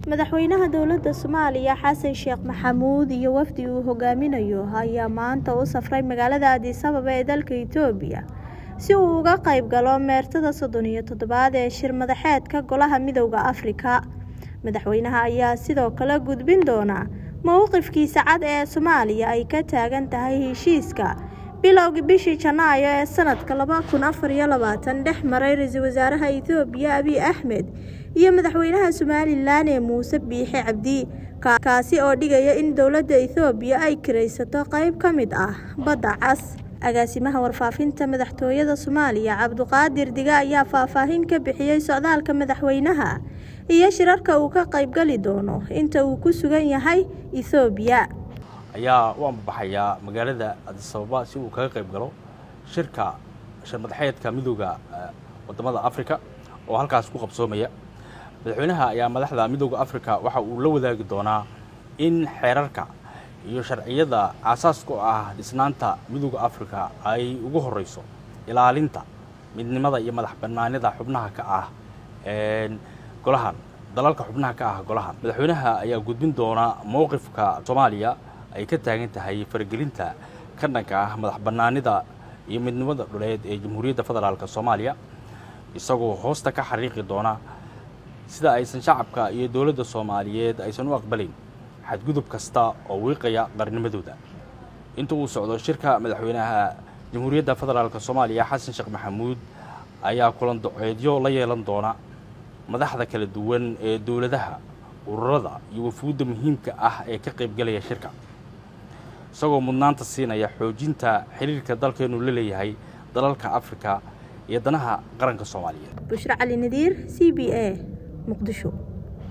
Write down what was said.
madaxweynaha dowladda soomaaliya xasan sheekh maxamuud iyo wafdi uu hogaaminayo ayaa maanta u safray magaalada addis ababa ee dalka itoobiya si uu uga qayb galo meertada soddon iyo toddobaad ee shir madaxeedka golaha midowda afrika madaxweynaha ayaa sidoo kale gudbin doona mowqifkiisa cad ee soomaaliya ay ka taagan tahay heshiiska bilowgii bishii janaayo ee sanadka laba kun afar iyo labaatan dhex maray ra-iisul wasaaraha itoobiya abiy axmed iyo madaxweynaha somalilan ee muuse biixi cabdi kaasi oo dhigaya in dowladda ethoobiya ay kiraysato qayb ka mid ah badda cas agaasimaha warfaafinta madaxtooyada soomaaliya cabduqaadir diga ayaa faahfaahin ka bixiyey socdaalka madaxweynaha iyo shirarka uu ka qaybgali doono inta uu ku sugan yahay ethoobiya ayaa u ambabaxayaa magaalada addis ababa si uu kaga qayb galo shirka shir madaxeedka midooda wadamada africa oo halkaas ku qabsoomaya madaxweynaha ayaa madaxda midooda africa waxa uu la wadaagi doonaa in xeerarka iyo sharciyada aasaaska u ah dhisnaanta midooda africa ay ugu horeyso ilaalinta midnimada iyo madax banaanida xubnaha ka ah golahan dalalka xubnaha ka ah golahan madaxweynaha ayaa gudbin doona mowqifka soomaaliya ay ka taagan tahay faragelinta ka dhanka ah madax banaanida iyo midnimada dhuleed ee jamhuuriyadda federaalk soomaaliya isagoo hoosta ka xariiqi doona sida aysan shacabka iyo dowladda soomaaliyeed aysan u aqbalayn xadgudub kasta oo wiiqaya qarnimadooda inta uu socdo shirka madaxweynaha jamhuuriyadda federaalk soomaaliya xasan sheekh maxamuud ayaa kulan doceedyo la yeelan doona madaxda kala duwan ee dowladaha ururada iyo wafuudda muhiimka ah ee ka qaybgalaya shirka isagoo mudnaanta siinaya xoojinta xiriirka dalkeenu la leeyahay dalalka afrika iyo danaha qaranka soomaaliyeed bushro cali nadiir c b a muqdisho